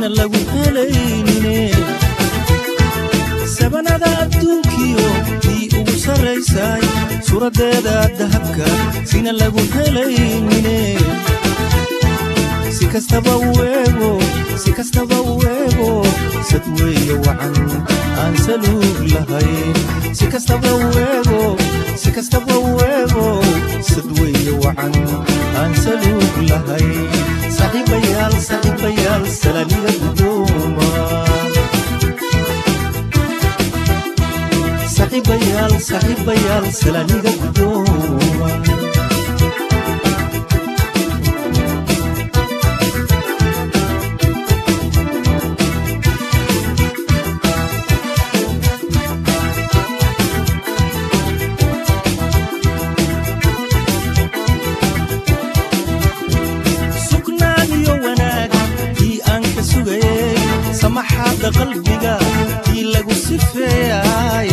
sina lagu helaynine sabanada adduunkiyo tii ugu sarraysay suuraddeeda dahabka sina lagu helaynine si kastaba uego si kastaba uego sad weeye wacan aan saluug lahayn si kastaba uego si kastaba uego sad weeye wacan aan saluug lahayn saaxiibayaal saaxiibayaal salaaniga gudooma saaxiibayaal saaxiibayaal salaaniga gudooma sugnaan iyo wanaag tii aan ka sugayey samaxaadda qalbiga tii lagu sifeeyay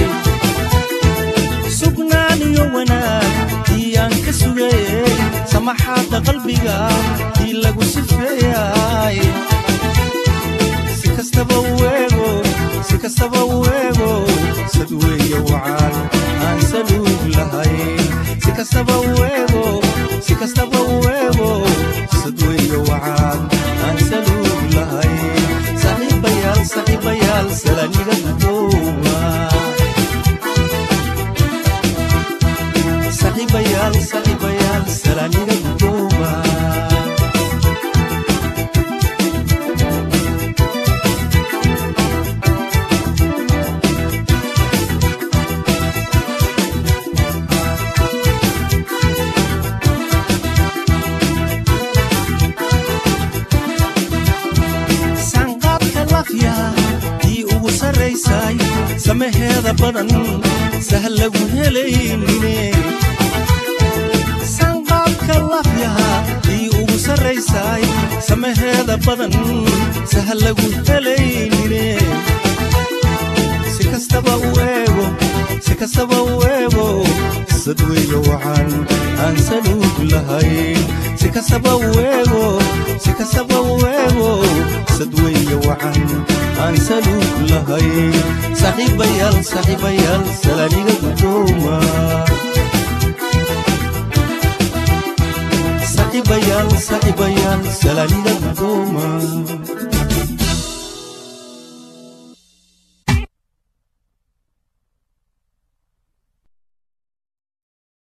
sugnaan iyo wanaag tii aan ka sugayey samaxaadda qalbiga tii lagu sifeeyay si kastaba uego si kastaba uego sad weeye wacan aan saluug lahayn si kastaba uego si kastaba uego sad weeye wacan aan saluug lahayn saaxiibayaal saaxiibayaal salaaniga gudooma saaxiibayaal saaxiibayaal salaaniga gudooma sanqaadka lafya tii ugu sarraysay samaheeda badan sahal lagu helaynine sanqaadka lafyaha tii ugu sarraysay samaheeda badan sahal lagu helaynine si kastaba u eego si kastaba u eego sad weeye wacan aan saluug lahayn si kastaba u eego si kastaba u eego sad weeye wacan aan saluug lahayn saaxiibayaal saaxiibayaal salaaniga gudooma saaxiibayaal saaxiibayaal salaaniga gudooma